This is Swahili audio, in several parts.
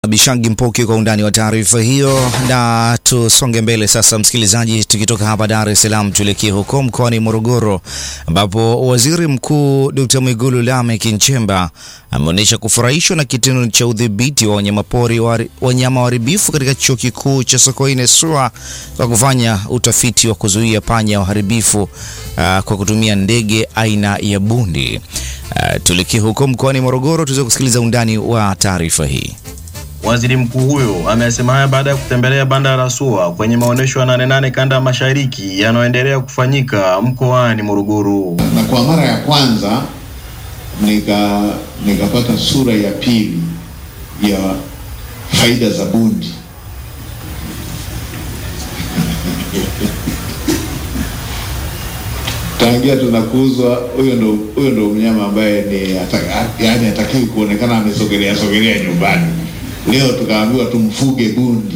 Bishangi Mpoki kwa undani wa taarifa hiyo, na tusonge mbele sasa, msikilizaji, tukitoka hapa Dar es Salaam tuelekee huko mkoani Morogoro ambapo Waziri Mkuu Dr. Mwigulu Lameck Nchemba ameonyesha kufurahishwa na kitendo cha udhibiti wa wanyamapori wanyama waharibifu katika Chuo Kikuu cha Sokoine SUA kwa kufanya utafiti wa kuzuia panya waharibifu uh, kwa kutumia ndege aina ya bundi. Uh, tuelekee huko mkoani Morogoro tuweze kusikiliza undani wa taarifa hii. Waziri mkuu huyo amesema haya baada ya kutembelea banda la SUA kwenye maonyesho ya Nane Nane kanda ya mashariki yanayoendelea kufanyika mkoani Morogoro. Na kwa mara ya kwanza nika nikapata sura ya pili ya faida za bundi. Tangia tunakuzwa huyo ndo huyo ndo mnyama ambaye ni ataka, yani hatakiwi kuonekana amesogelea sogelea nyumbani. Leo tukaambiwa tumfuge bundi,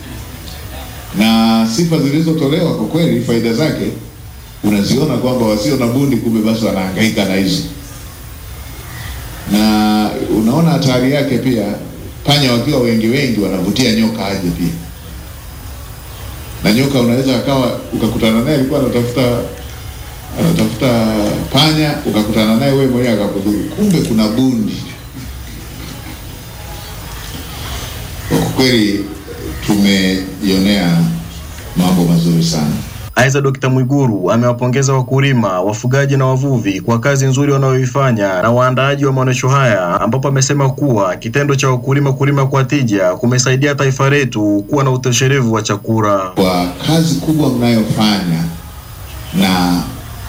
na sifa zilizotolewa kwa kweli, faida zake unaziona kwamba wasio na bundi kumbe basi wanahangaika na hizo, na unaona hatari yake pia. Panya wakiwa wengi wengi wanavutia nyoka aje pia, na nyoka unaweza akawa ukakutana naye alikuwa anatafuta anatafuta panya, ukakutana naye wewe mwenyewe akakudhuru, kumbe kuna bundi. Kwa kweli tumejionea mambo mazuri sana. Aidha, Dkt. Mwigulu amewapongeza wakulima, wafugaji na wavuvi kwa kazi nzuri wanayoifanya na waandaaji wa maonyesho haya, ambapo amesema kuwa kitendo cha wakulima kulima kwa tija kumesaidia taifa letu kuwa na utoshelevu wa chakula. Kwa kazi kubwa mnayofanya na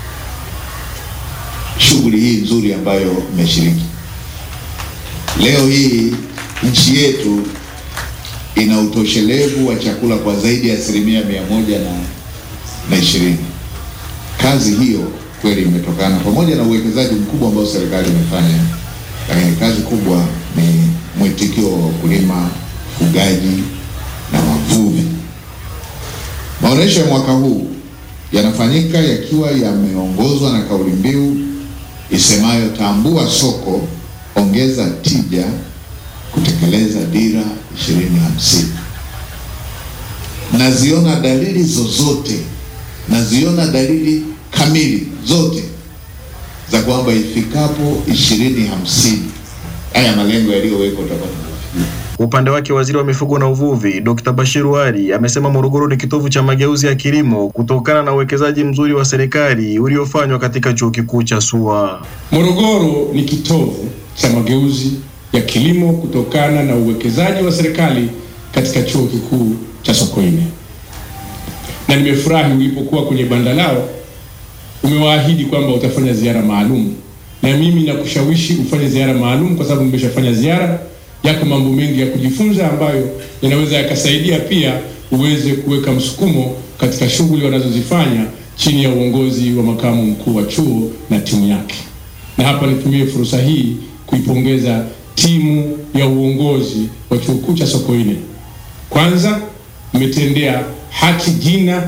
shughuli hii nzuri ambayo mmeshiriki leo hii, nchi yetu ina utoshelevu wa chakula kwa zaidi ya asilimia mia moja na na ishirini. Kazi hiyo kweli imetokana pamoja na uwekezaji mkubwa ambao serikali imefanya, lakini kazi kubwa ni mwitikio wa wakulima, ufugaji na wavuvi. Maonyesho ya mwaka huu yanafanyika yakiwa yameongozwa na kauli mbiu isemayo tambua soko, ongeza tija, kutekeleza dira ishirini hamsini. Naziona dalili zozote naziona dalili kamili zote za kwamba ifikapo ishirini hamsini haya malengo yaliyowekwa tutakuwa Kwa upande wake waziri wa mifugo na uvuvi Dr. Bashiru Ali amesema Morogoro ni kitovu cha mageuzi ya kilimo kutokana na uwekezaji mzuri wa serikali uliofanywa katika chuo kikuu cha SUA. Morogoro ni kitovu cha mageuzi ya kilimo kutokana na uwekezaji wa serikali katika chuo kikuu cha Sokoine na nimefurahi ulipokuwa kwenye banda lao umewaahidi kwamba utafanya ziara maalum, na mimi nakushawishi ufanye ziara maalum, kwa sababu nimeshafanya ziara. Yako mambo mengi ya kujifunza ambayo yanaweza yakasaidia pia uweze kuweka msukumo katika shughuli wanazozifanya chini ya uongozi wa makamu mkuu wa chuo na timu yake. Na hapa nitumie fursa hii kuipongeza timu ya uongozi wa chuo kikuu cha Sokoine. Kwanza mmetendea haki jina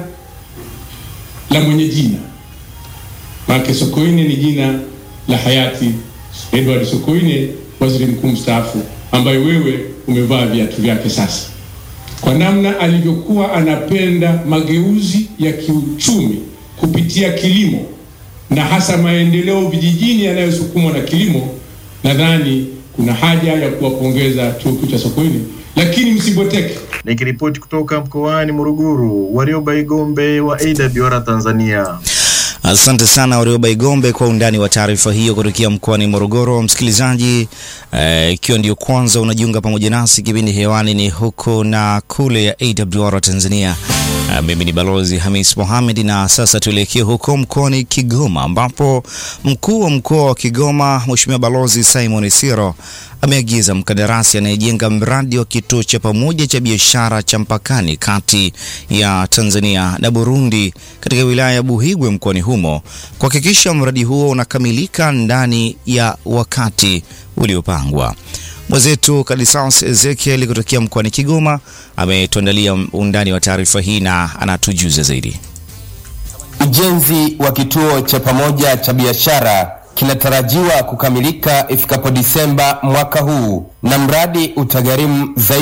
la mwenye jina, maana Sokoine ni jina la hayati Edward Sokoine, waziri mkuu mstaafu, ambaye wewe umevaa viatu vyake sasa. Kwa namna alivyokuwa anapenda mageuzi ya kiuchumi kupitia kilimo na hasa maendeleo vijijini yanayosukumwa na kilimo, nadhani kuna haja ya kuwapongeza chuo kikuu cha Sokoine, lakini msiboteke. Nikiripoti kutoka mkoani Morogoro, Warioba Igombe wa AWR Tanzania. Asante sana Warioba Igombe kwa undani wa taarifa hiyo kutokea mkoani Morogoro. Msikilizaji, ikiwa eh, ndio kwanza unajiunga pamoja nasi, kipindi hewani ni huko na kule ya AWR Tanzania. Uh, mimi ni Balozi Hamis Mohamed na sasa tuelekee huko mkoani Kigoma ambapo mkuu wa mkoa wa Kigoma Mheshimiwa Balozi Simon Siro ameagiza mkandarasi anayejenga mradi wa kituo cha pamoja cha biashara cha mpakani kati ya Tanzania na Burundi katika wilaya ya Buhigwe mkoani humo kuhakikisha mradi huo unakamilika ndani ya wakati uliopangwa. Mwenzetu Kadisas Ezekiel kutokea mkoani Kigoma ametuandalia undani wa taarifa hii na anatujuza zaidi. Ujenzi wa kituo cha pamoja cha biashara kinatarajiwa kukamilika ifikapo Disemba mwaka huu na mradi utagharimu zaidi